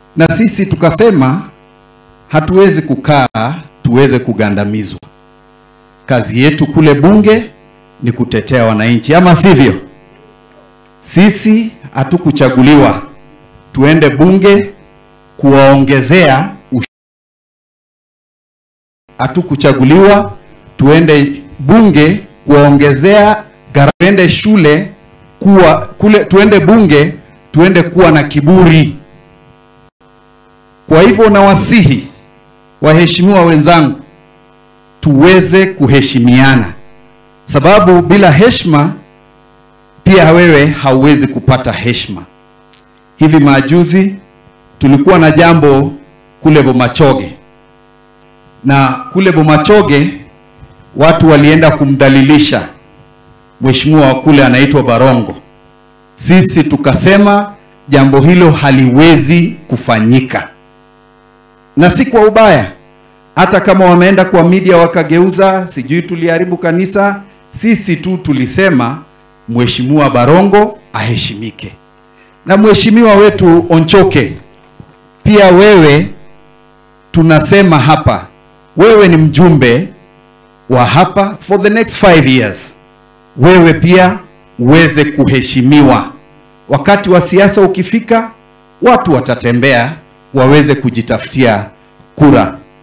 na sisi tukasema hatuwezi kukaa tuweze kugandamizwa. Kazi yetu kule bunge ni kutetea wananchi, ama sivyo? Sisi hatukuchaguliwa tuende bunge kuwaongezea ush- hatukuchaguliwa tuende bunge kuwaongezea gharama, tuende shule kuwa kule, tuende bunge tuende kuwa na kiburi. Kwa hivyo nawasihi waheshimiwa wenzangu, tuweze kuheshimiana, sababu bila heshima pia wewe hauwezi kupata heshima. Hivi majuzi tulikuwa na jambo kule Bomachoge, na kule Bomachoge watu walienda kumdhalilisha mheshimiwa wa kule anaitwa Barongo. Sisi tukasema jambo hilo haliwezi kufanyika, na si kwa ubaya. Hata kama wameenda kwa media wakageuza, sijui tuliharibu kanisa, sisi tu tulisema mheshimiwa Barongo aheshimike, na mheshimiwa wetu Onchoke, pia wewe tunasema hapa, wewe ni mjumbe wa hapa for the next five years, wewe pia uweze kuheshimiwa. Wakati wa siasa ukifika, watu watatembea waweze kujitafutia kura.